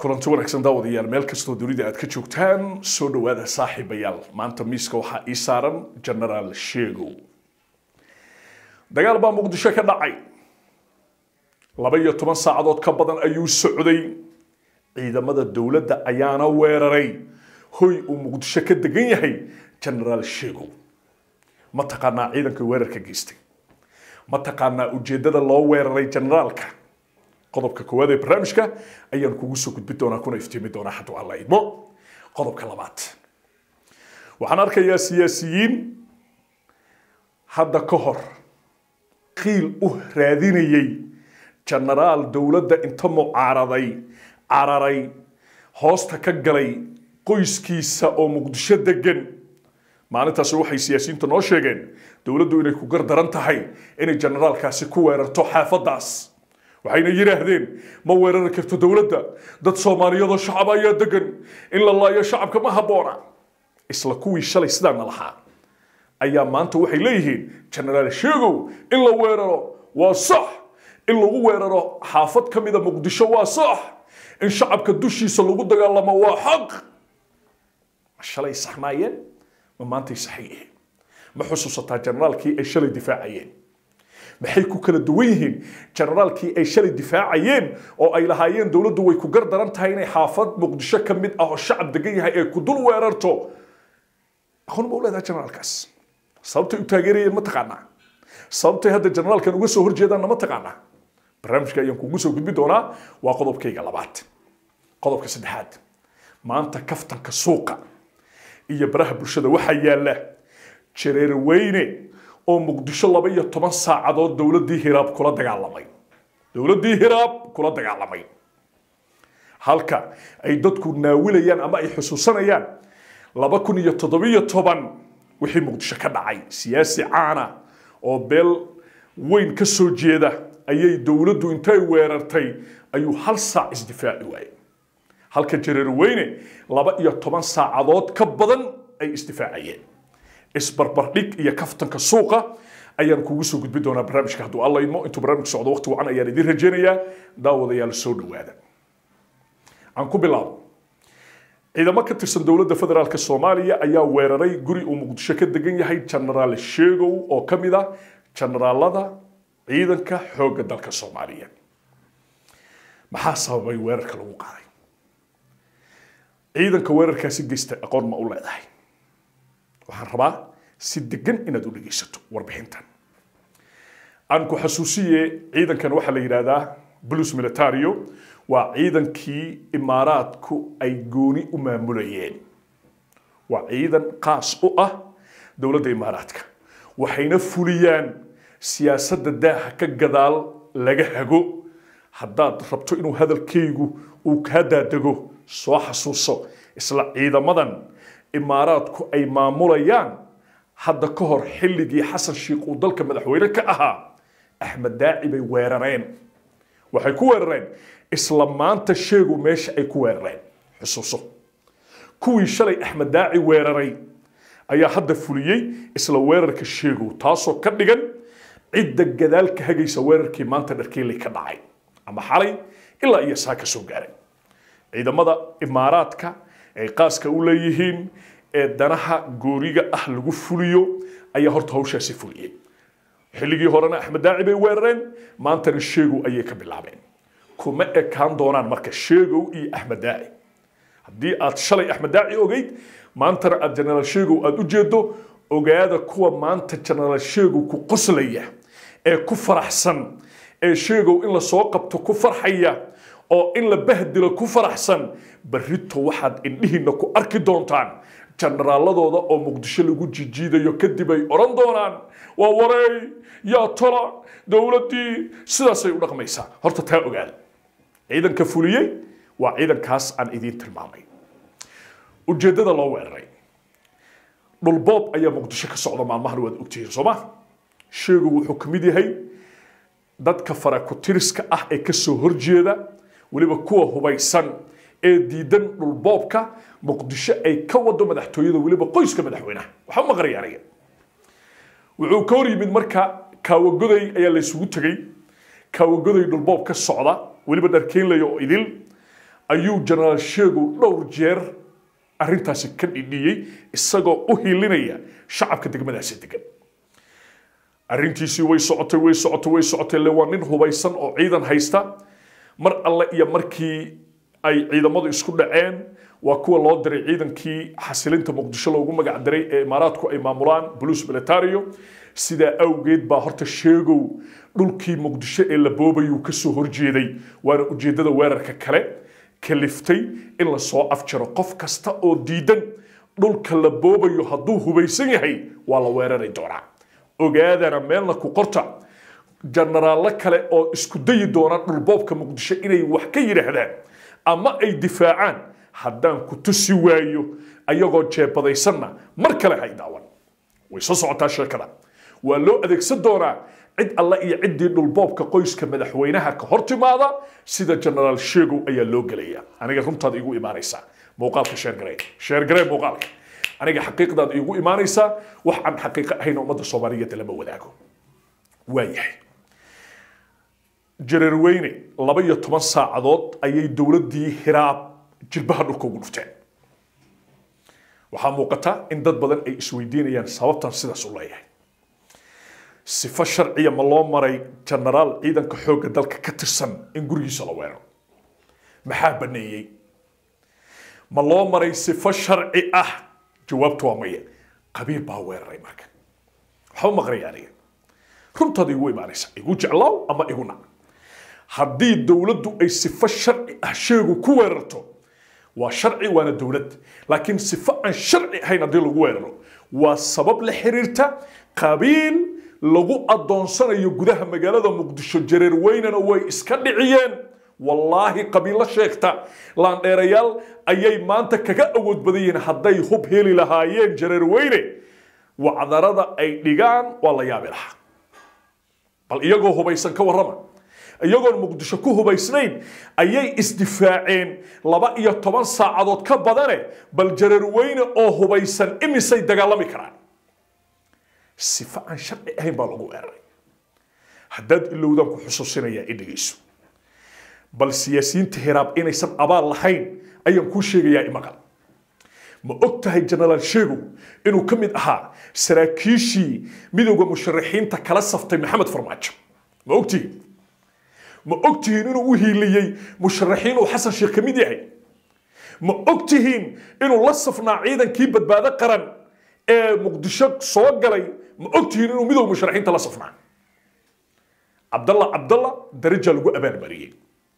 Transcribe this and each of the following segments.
kulanti wanaagsan daawadayaal meel kastoo dunida aad ka joogtaan soo dhowaada saaxiibayaal maanta miiska waxaa ii saaran genaraal sheegow dagaal baa muqdisho ka dhacay laba iyo toban saacadood ka badan ayuu socday ciidamada dowladda ayaana weeraray hoy uu muqdisho ka degan yahay genaraal sheegow ma taqaanaa ciidanka weerarka geystay ma taqaanaa ujeeddada loo weeraray generaalka qodobka koowaad ee barnaamijka ayaan kugu soo gudbin doonaa kuna iftiimi doonaa hadduu alla idmo qodobka labaad waxaan arkayaa siyaasiyiin hadda ka hor qiil u raadinayay genaraal dowladda inta mucaaraday cararay hoosta ka galay qoyskiisa oo muqdisho degan maalintaasi waxay siyaasiyiinta noo sheegeen dowladdu inay ku gardaran tahay inay generaalkaasi ku weerarto xaafadaas waxayna yidhaahdeen ma weerari karto dowladda dad soomaaliyadoo shacab ayaa degan in la laayo shacabka ma habboona isla kuwii shalay sidaana lahaa ayaa maanta waxay leeyihiin genaraal sheegow in la weeraro waa sax in lagu weeraro xaafad ka mida muqdisho waa sax in shacabka dushiisa lagu dagaalamo waa xaq ma shalay saxnaayeen ma maantay saxan yihiin ma xusuusataa generaalkii ay shalay difaacayeen maxay ku kala duwan yihiin generaalkii ay shalay difaacayeen oo ay lahaayeen dowladdu way ku gardaran tahay inay xaafad muqdisho ka mid ah oo shacab degan yahay ee ku dul weerarto aqoon ma u leedaha generaalkaas sababtay u taageerayeen ma taqaanaa sababtay hadda generaalkan uga soo horjeedaanna ma taqaanaa barnaamijka ayaan kugu soo gudbi doonaa waa qodobkayga labaad qodobka saddexaad maanta kaftanka suuqa iyo baraha bulshada waxaa yaalla jareer weyne oo muqdisho laba iyo toban saacadood dowladdii hiraab kula dagaalamay dowladdii hiraab kula dagaalamay halka ay dadku naawilayaan ama ay xusuusanayaan laba kun iyo toddobiyo toban wixii muqdisho ka dhacay siyaasi caana oo beel weyn ka soo jeeda ayay dowladdu intay weerartay ayuu hal saac isdifaaci waayey halka jareer weyne laba iyo toban saacadood ka badan ay isdifaacayeen isbarbardhig iyo kaftanka suuqa ayaan kugu soo gudbi doonaa barnaamijka hadduu alla idmo intuu barnaamijku socdo waqti wacan ayaan idiin rajaynayaa daawadayaal soo dhowaada aan ku bilaabo ciidamo ka tirsan dowladda federaalk soomaaliya ayaa weeraray guri uu muqdisho ka degan yahay genaraal sheegow oo ka mid ah generaalada ciidanka xoogga dalka soomaaliya maxaa sababay weerarka lagu qaaday ciidanka weerarkaasi geysta aqoon ma u leedahay waxaan rabaa si degan inaad u dhegaysato warbixintan aan ku xasuusiye ciidankan waxaa la yidhaahdaa blus militario waa ciidankii imaaraadku ay gooni u maamulayeen waa ciidan qaas u ah dowladda imaaraadka waxayna fuliyaan siyaasadda daaha ka gadaal laga hago haddaad rabto inuu hadalkaygu uu kaa daadego soo xasuuso isla ciidamadan imaaraadku ay maamulayaan hadda ka hor xilligii xasan shiikh uu dalka madaxweyne ka ahaa axmed daaci bay weerareen waxay ku weerareen isla maanta sheegu meesha ay ku weerareen xusuuso kuwii shalay axmed daaci weeraray ayaa hadda fuliyey isla weerarka sheegow taasoo ka dhigan cidda gadaal ka hagaysa weerarkii maanta dharkeeley ka dhacay ama xalay ilaa iyo saa ka soo gaaray ciidamada imaaraadka ay qaaska u leeyihiin ee danaha gooriga ah lagu fuliyo ayaa horta hawshaasi fuliyey xilligii horena axmed daaci bay weerareen maantana sheegow ayay ka bilaabeen kuma ekaan doonaan marka sheegow iyo axmed daaci haddii aad shalay axmed daaci ogeyd maantana aad genaraal sheegow aad u jeedo ogaada kuwa maanta genaraal sheegow ku qoslaya ee ku faraxsan ee sheegow in lasoo qabto ku farxaya oo in la bahdilo ku faraxsan barrito waxaad indhihiinna ku arki doontaan generaaladooda oo muqdisho lagu jijiidayo kadib ay odhan doonaan waa wareey yaa tola dowladdii sidaasay u dhaqmaysaa horta taa ogaada ciidanka fuliyey waa ciidankaas aan idiin tilmaamay ujeeddada loo weeraray dhulboob ayaa muqdisho ka socda maalmahan waad ogtihiin sooma sheegu wuxuu ka mid yahay dadka farakutiriska ah ee ka soo horjeeda weliba kuwa hubaysan ee diidan dhulboobka muqdisho ay ka wado madaxtooyada weliba qoyska madaxweynaha waxba ma qaryaanaya wuxuu ka hor yimid marka kaawagoday ayaa la isugu tegey kaawagoday dhulboob ka socda weliba dharkeynlaya oo idil ayuu jenaraal sheegow dhowr jeer arrintaasi ka dhidhiyey isagoo u hilinaya shacabka degmadaasi degan arrintiisii way socotay way socotay way socotay le waa nin hubaysan oo ciidan haysta mar alle iyo markii ay ciidamadu isku dhaceen waa kuwa loo diray ciidankii xasilinta muqdisho loogu magac diray ee imaaraadku ay maamulaan buluus militario sidaa awgeed baa horta sheegow dhulkii muqdisho ee la boobayuu kasoo horjeeday waana ujeedada weerarka kale kaliftay in lasoo afjaro qof kasta oo diidan dhulka la boobayo hadduu hubaysan yahay waa la weerari doonaa ogaadana meelna ku qorta jenaraallo kale oo isku dayi doona dhulboobka muqdisho inay wax ka yidhaahdaan ama ay difaacaan haddaan ku tusi waayo ayagoo jeebadaysanna mar kale hay daawan way soo socotaa sheekada waa loo adeegsan doonaa cid alle iyo ciddii dhulboobka qoyska madaxweynaha ka hor timaada sida jenaraal sheegow ayaa loo gelaya aniga runtaada igu imaanaysaa muuqaalka sheergarey sheergarey muuqaalka aniga xaqiiqdaada igu imaanaysaa wax aan xaqiiqo ahayn ummadda soomaaliyeed lama wadaago waayahay jareerweyne laba iyo toban saacadood ayay dowladdii hiraab jilbaha dhulka ugu dhufteen waxaa muuqata in dad badan ay isweydiinayaan sababtan sidaas u leeyahay sifo sharciya ma loo maray jenaraal ciidanka xoogga dalka ka tirsan in gurigiisa la weeraro maxaa baneeyey ma loo maray sifo sharci ah jawaabtu waa maya qabiil baa weeraray marka waxba maqraya aniga runtaada igu imaanaysa igu jeclaaw ama igu nac haddii dowladdu ay sifo sharci ah sheegu ku weerarto waa sharci waana dowlad laakiin sifo aan sharci ahayn haddii lagu weeraro waa sabab la xiriirta qabiil lagu adoonsanayo gudaha magaalada muqdisho jareer weynana way iska dhiciyeen wallaahi qabiilo sheegta laandheerayaal ayay maanta kaga awood badan yihiin hadday hub heli lahaayeen jareer weyne wacdarada ay dhigaan waa la yaabi lahaa bal iyagoo hubaysan ka warrama iyagoon muqdisho ku hubaysnayn ayay isdifaaceen laba iyo toban saacadood ka badane bal jareer weyne oo hubaysan imisay dagaalami karaan sifo aan sharci ahayn baa lagu weeraray haddaad ilowdaan ku xusuusinayaa i dhegayso bal siyaasiyiinta hiraab inaysan abaal lahayn ayaan kuu sheegayaa imaqal ma og tahay jenaraal sheegow inuu ka mid ahaa saraakiishii midowda musharaxiinta kala saftay maxamed farmaajo ma ogtihiin ma ogtihiin inuu u hiiliyey musharaxiin uu xasan sheekh ka mid yahay ma ogtihiin inuu la safnaa ciidankii badbaado qaran ee muqdisho soo galay ma ogtihiin inuu midowda musharaxiinta la safnaa cabdalla cabdalla daraja lagu abaalmariyey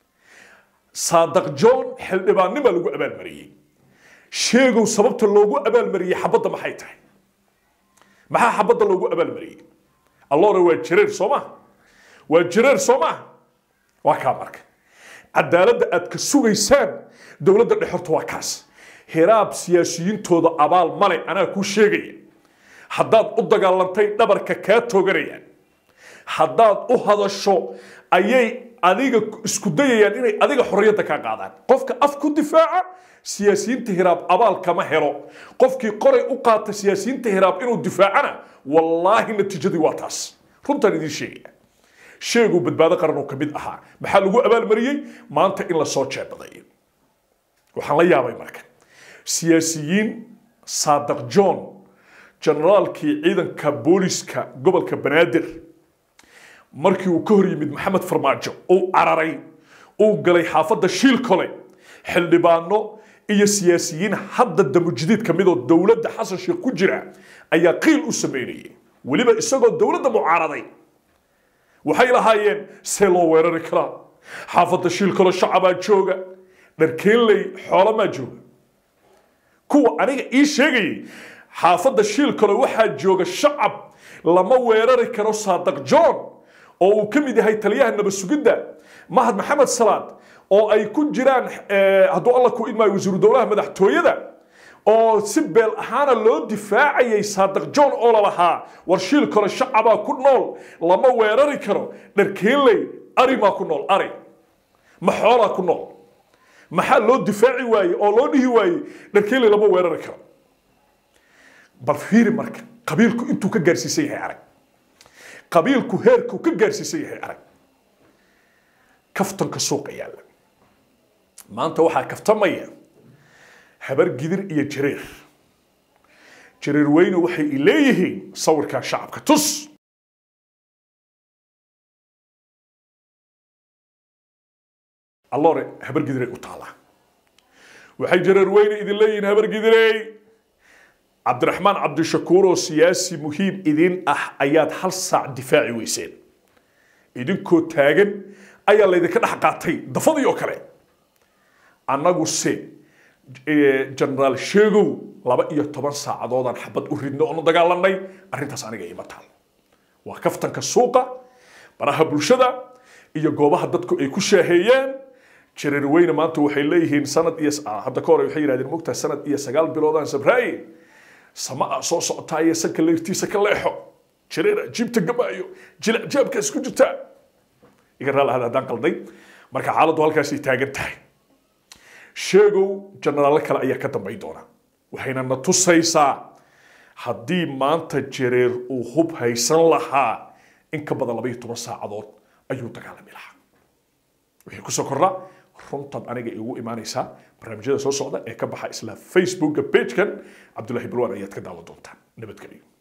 saadaq john xildhibaannima lagu abaalmariyey sheegow sababta loogu abaalmariyey xabadda maxay tahay maxaa xabadda loogu abaalmariyey alloore waa jireer soo maha waa jireer soo maha waa kaa marka cadaaladda aad ka sugaysaan dowladda dhexorta waa kaas hiraab siyaasiyiintooda abaal male anaa kuu sheegaya haddaad u dagaalantay dhabarka kaa tooganayaan haddaad u hadasho ayay adiga isku dayayaan inay adiga xorriyadda kaa qaadaan qofka af ku difaaca siyaasiyiinta hiraab abaal kama helo qofkii qoray u qaata siyaasiyiinta hiraab inuu difaacana wallaahi natiijadii waa taas runtaan idiin sheegaya sheeguu badbaado qaran oo ka mid ahaa maxaa lagu abaalmariyey maanta in lasoo jeebaday waxaan la yaabay marka siyaasiyiin saadaq john generaalkii ciidanka booliska gobolka banaadir markii uu ka hor yimid maxamed farmaajo uu cararay uu galay xaafadda shiilkole xildhibaano iyo siyaasiyiin hadda damujdiid ka midoo dowladda xasan sheekh ku jira ayaa qiil u sameynayay weliba isagoo dowladda mucaaraday waxay lahaayeen see loo weerari karaa xaafadda shiilkole shacabaa jooga dharkeenley xoolamaa jooga kuwa aniga ii sheegayay xaafadda shiilkole waxaa jooga shacab lama weerari karo saadaq john oo uu ka mid yahay taliyaha nabasugidda mahad maxamed salaad oo ay ku jiraan hadduu alla ku idmaayo wasiiru dowlaha madaxtooyada oo si beel ahaana loo difaacayay saadaq john oo lalahaa war shiil kale shacabaa ku nool lama weerari karo dharkeenley arimaa ku nool ari ma xoolaa ku nool maxaa loo difaaci waaye oo loo dhihi waaye dharkeenley lama weerari karo bal fiiri marka qabiilku intuu ka gaarsiisan yahay arag qabiilku heerkuu ka gaarsiisan yahay arag kaftanka suuqa yaalla maanta waxaa kaftamaya habar gidir iyo jareer jareer weyne waxay i leeyihiin sawirkaa shacabka tus alloore habar gidirey u taalaa waxay jareer weyne idin leeyihiin habar gidirey cabdiraxmaan cabdishakuur oo siyaasi muhiim idin ah ayaad hal saac difaaci weyseen idinkoo taagan ayaa laydinka dhex qaatay dafadii oo kale annagu se genaraal sheegow laba iyo toban saacadoodaan xabad u ridno oonu dagaalanay arrintaas aniga ima taal waa kaftanka suuqa baraha bulshada iyo goobaha dadku ay ku shaaheeyeen jareer weyne maanta waxay leeyihiin sanad iyo hadda ka hore waxay yidhahdeen mogtahay sanad iyo sagaal biloodaan sabraaye sama a soo socotaaye sanka leyrtiisa ka leexo jareera jiibta gamaayo jilacjaabka isku jirtaa iga raal ahada haddaan qalday marka xaaladdu halkaasay taagan tahay sheegow jenaraallo kale ayaa ka dambayn doona waxayna na tusaysaa haddii maanta jareer uu hub haysan lahaa in ka badan laba iyo toban saacadood ayuu dagaalami lahaa wixii kusoo kordha runtaad aniga igu imaanaysaa barnaamijyada soo socda ee ka baxa isla facebooka pagekan cabdullaahi balwaan ayaad ka daawan doontaan nabadgelyo